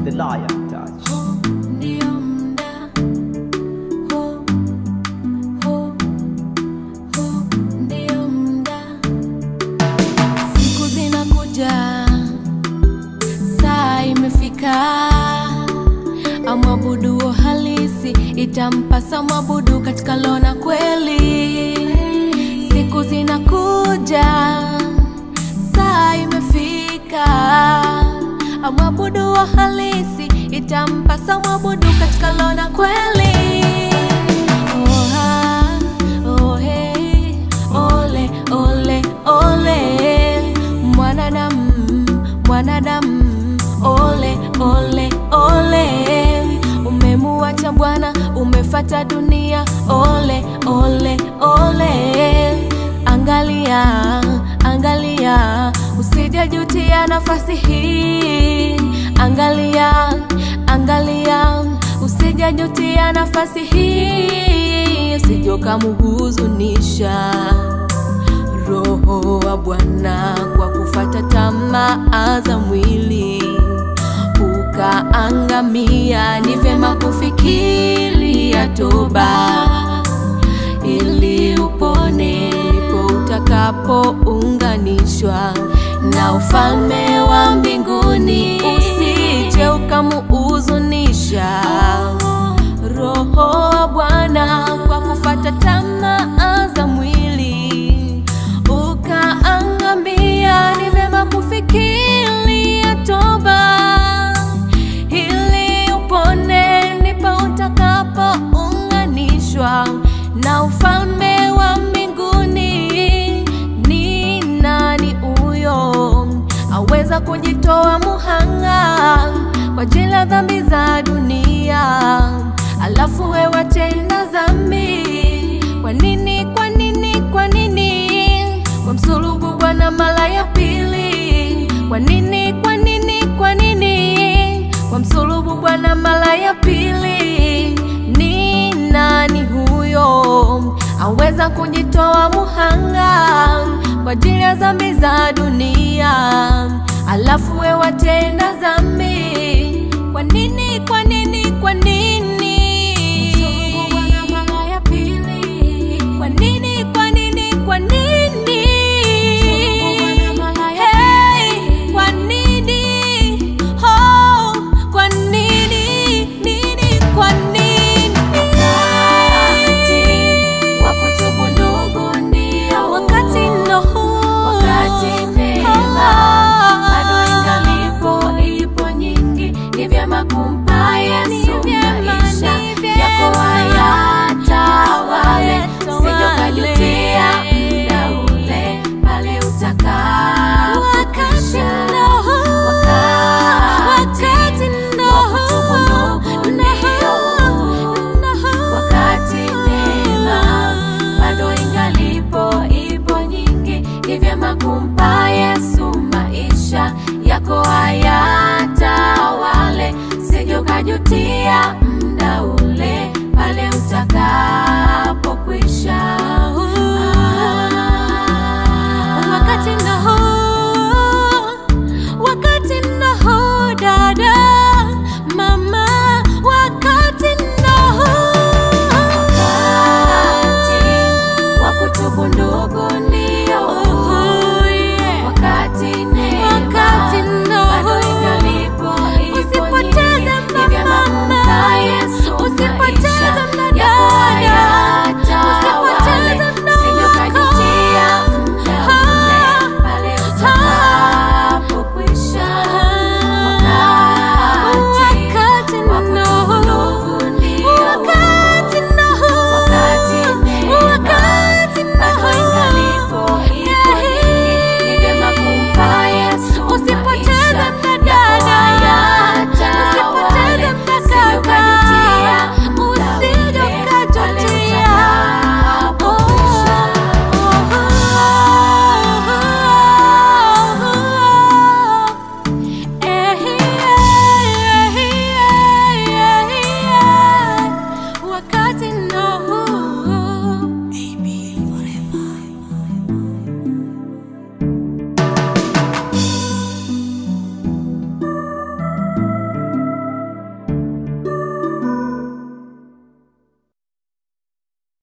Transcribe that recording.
the lion touch. Ndio mda huu, huu, huu, ndio mda. Siku zinakuja, saa imefika, amwabuduo halisi itampasa mwabudu katika lona kweli. Siku zinakuja, saa imefika, amwabudu wa halisi itampasa mwabudu katika lona kweli. Oha, ohe, ole, ole, ole, mwanadamu, mwanadamu, ole, ole, ole, umemuacha Bwana, umefata dunia, ole, ole, ole, angalia, angalia, usijajutia nafasi hii, angalia, angalia, usijajutia nafasi hii, usije ukamuhuzunisha Roho wa Bwana kwa kufata tamaa za mwili ukaangamia. Ni vyema kufikiria toba ili upone, ndipo utakapounganishwa na ufalme wa mbinguni. Usije ukamuhuzunisha Roho wa Bwana kwa kufata tamaa za mwili ukaangamia. Ni vyema kufikiria toba ili upone, ndipo utakapounganishwa na ufalme wa mbinguni. Ni nani huyo aweza kujitoa muhanga kwa ajili ya dhambi za dunia, alafu wewe tena dhambi? Kwa nini, kwa nini, kwa nini wamsulubu Bwana mara ya pili? Kwa nini, kwa nini, kwa nini wamsulubu Bwana mara ya pili? Ni nani huyo aweza kujitoa muhanga kwa ajili ya dhambi za dunia, alafu wewe watenda dhambi? Kwa nini, kwa nini